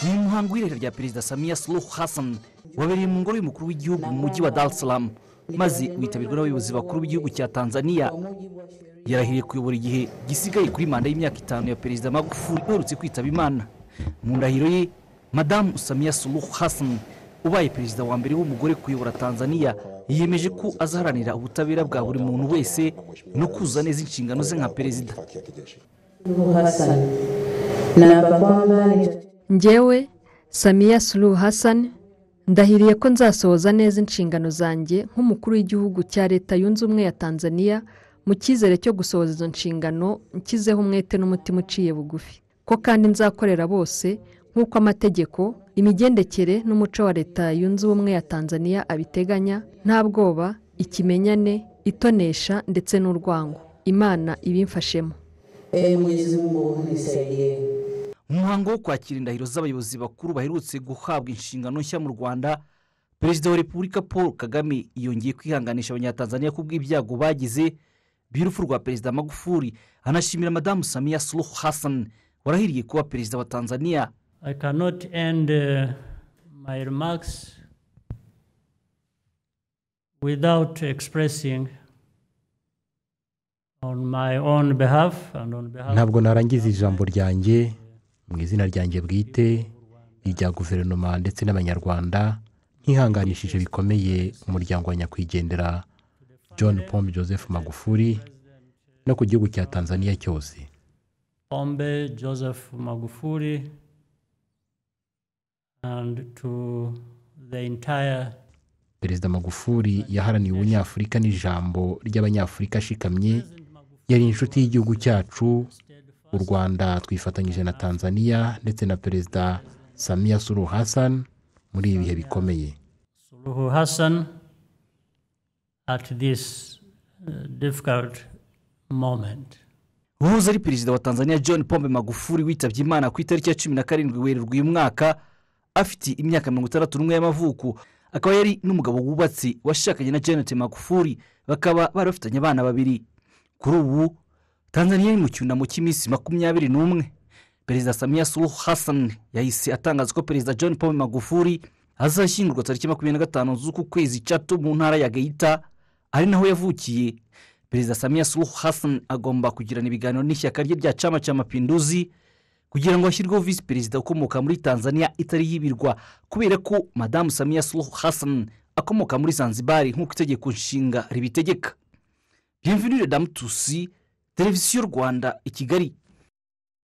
umuhango w'irahira rya perezida samiya suluhu hassan wabereye mu ngoro y'umukuru w'igihugu mu mujyi wa dar es salaam maze witabirwa n'abayobozi bakuru b'igihugu cya tanzania yarahiriye kuyobora igihe gisigaye kuri manda y'imyaka itanu ya perezida magufuli uherutse kwitaba imana mu ndahiro ye madamu samiya suluhu hassan ubaye perezida wa mbere w'umugore kuyobora tanzania yiyemeje ko azaharanira ubutabera bwa buri muntu wese no kuzuza neza inshingano ze nka perezida Hassan naapa kwamba ngewe samiya suru hassan ndahiriye ko nzasohoza neza inshingano zanjye nk'umukuru w'igihugu cya leta yunze ubumwe ya tanzania mu cyizere cyo gusohoza izo nshingano nshyizeho umwete n'umutima uciye bugufi ko kandi nzakorera bose nk'uko amategeko imigendekere n'umuco wa leta yunze ubumwe ya tanzania abiteganya nta bwoba ikimenyane itonesha ndetse n'urwango imana ibimfashemo ee mwenyezi mungu nisaidie mu muhango wo kwakira indahiro z'abayobozi bakuru baherutse guhabwa inshingano nshya mu rwanda perezida wa repubulika paul kagame yongeye kwihanganisha abanyatanzaniya ku bw'ibyago bagize by'urupfu rwa perezida magufuli anashimira madamu samiya suluhu hassan warahiriye kuba perezida wa tanzania I cannot end uh, my remarks without expressing on my own behalf and on behalf ntabwo narangiza ijambo ryanjye mu izina ryanjye bwite irya guverinoma ndetse n'abanyarwanda nkihanganishije bikomeye umuryango wa nyakwigendera john pombe joseph magufuli no ku gihugu cya tanzania cyose Pombe Joseph Magufuli and to the entire perezida magufuli yaharaniye ubunyafurika n'ijambo ry'abanyafurika ashikamye yari inshuti y'igihugu cyacu u rwanda twifatanyije na tanzania ndetse na perezida samiya suru hassan muri ibi bihe bikomeye Suluhu Hassan at this uh, difficult moment. uwahoze ari perezida wa tanzania john pombe magufuli witabye imana ku itariki ya cumi na karindwi werurwe uyu mwaka afite imyaka mirongo itandatu n'umwe y'amavuko akaba yari n'umugabo wubatse washakanye na janet magufuli bakaba bari bafitanye abana babiri kuri ubu tanzania iri mu cyunamo cy'iminsi makumyabiri n'umwe perezida samiya suluhu hassan yahise atangaza ko perezida john pombe magufuli azashyingurwa tariki makumyabiri na gatanu z'uku kwezi cato mu ntara ya gahita ari naho yavukiye perezida samiya suluhu hassan agomba kugirana ibiganiro n'ishyaka rye rya cama ca mapinduzi kugira ngo hashyirweho visi perezida ukomoka muri tanzania itari y'ibirwa kubera ko madamu samiya suluhu hassan akomoka muri zanzibari nk'uko itegeko nshinga ribitegeka bienvenue damu tusi televiziyo rwanda i kigali